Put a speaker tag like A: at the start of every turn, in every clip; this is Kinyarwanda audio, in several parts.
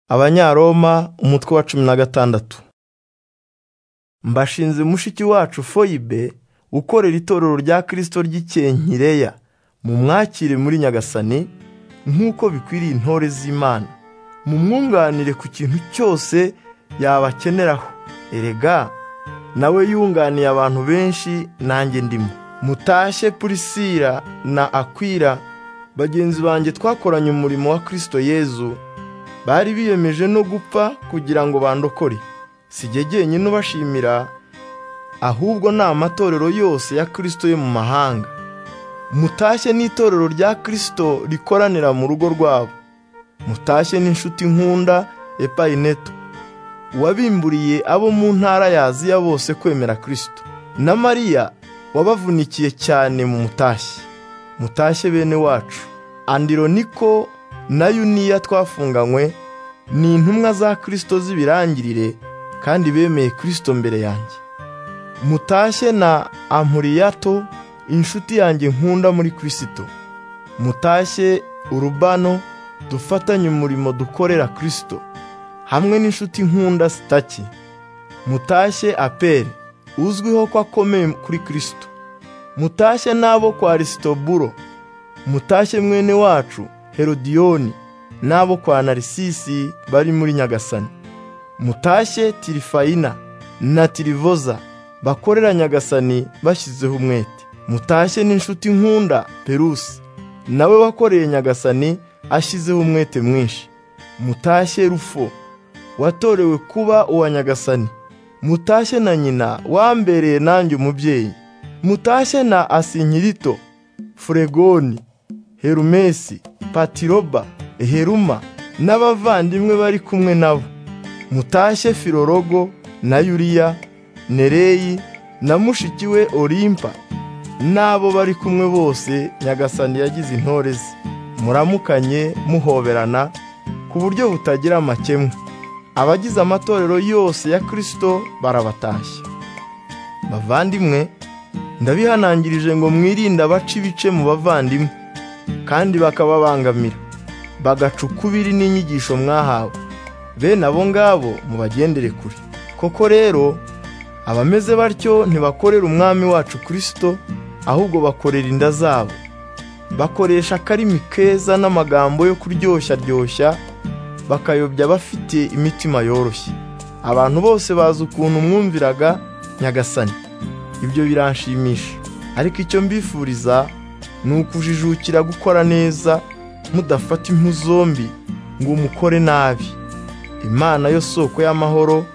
A: abanyaroma umutwe wa cumi na gatandatu mbashinze mushiki wacu foyibe ukorera itorero rya kirisito ry'ikenkireya mu mwakire muri nyagasani nk'uko bikwiriye intore z'imana mu mwunganire ku kintu cyose yabakeneraho erega nawe yunganiye abantu benshi nanjye ndimo mutashye purisira na akwira bagenzi banjye twakoranye umurimo wa kirisito yezu bari biyemeje no gupfa kugira ngo bandokore sijye jyenyine ubashimira ahubwo ni amatorero yose ya kirisito yo mu mahanga mutashye n'itorero rya kirisito rikoranira mu rugo rwabo mutashye n'inshuti nkunda epayineto wabimburiye abo mu ntara ya aziya bose kwemera kirisito na mariya wabavunikiye cyane mu mutashye mutashye bene wacu andironiko na yuniya twafunganywe ni intumwa za kirisito z'ibirangirire kandi bemeye kirisito mbere yanjye mutashye na amuriyato inshuti yanjye nkunda muri kirisito mutashye urubano dufatanye umurimo dukorera kirisito hamwe n'inshuti nkunda sitaki mutashye aperi uzwiho ko akomeye kuri kirisito mutashye n'abo kwa risitoburo mutashye mwene wacu herodiyoni n'abo kwa narisisi bari muri nyagasani mutashye tirifayina na tirivoza bakorera nyagasani bashyizeho umwete mutashye n'inshuti nkunda perusi nawe wakoreye nyagasani ashyizeho umwete mwinshi mutashye rufo watorewe kuba uwa nyagasani mutashye na nyina wambereye nanjye umubyeyi mutashye na asinkirito furegoni herumesi patiroba heruma n'abavandimwe bari kumwe nabo mutashye filorogo na yuriya nereyi na mushiki we olimpa n'abo bari kumwe bose nyagasani yagize intore ze muramukanye muhoberana ku buryo butagira amakemwa abagize amatorero yose ya kirisito barabatashya bavandimwe ndabihanangirije ngo mwirinde abaca ibice mu bavandimwe kandi bakababangamira bagaca ukubiri n'inyigisho mwahawe bene abo ngabo mubagendere kure koko rero abameze batyo ntibakorera umwami wacu kirisito ahubwo bakorera inda zabo bakoresha akarimi keza n'amagambo yo kuryoshya ryoshya bakayobya abafite imitima yoroshye abantu bose bazi ukuntu mwumviraga nyagasani ibyo biranshimisha ariko icyo mbifuriza ni ukujijukira gukora neza mudafata impu zombi ngo umukore nabi imana yo soko y'amahoro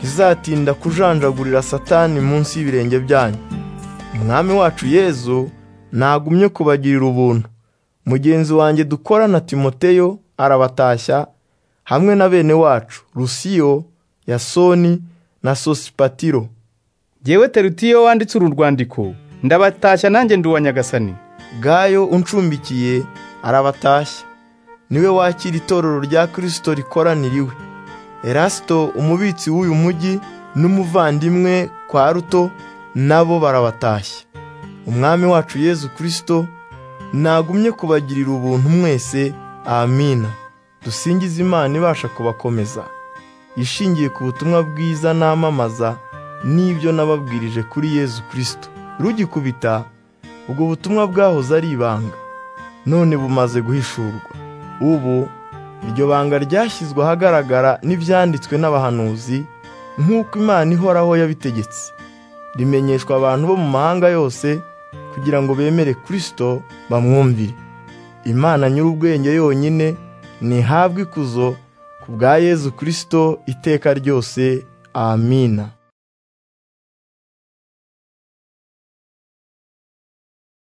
A: izatinda kujanjagurira satani munsi y'ibirenge byanyu umwami wacu yezu ntagumye kubagirira ubuntu mugenzi wanjye dukorana timoteyo arabatashya hamwe na bene wacu rusiyo yasoni na sosipatiro
B: yewe terutiyo wanditse uru rwandiko ndabatashya nanjye ndi uwa nyagasani
A: gayo uncumbikiye arabatashya niwe wakira itorero rya kirisito rikoraniriwe erasito umubitsi w'uyu mujyi n'umuvandimwe kwa ruto nabo barabatashya umwami wacu yezu kirisito ntagumye kubagirira ubuntu mwese amina dusingize imana ibasha kubakomeza ishingiye ku butumwa bwiza namamaza n'ibyo nababwirije kuri yezu kirisito rugikubita ubwo butumwa bwahoze ari ibanga none bumaze guhishurwa ubu iryo banga ryashyizwe ahagaragara n'ibyanditswe n'abahanuzi nk'uko imana ihoraho yabitegetse rimenyeshwa abantu bo mu mahanga yose kugira ngo bemere kirisito bamwumvire imana nyir'ubwenge yonyine ntihabwe ikuzo ku bwa yezu kirisito iteka ryose amina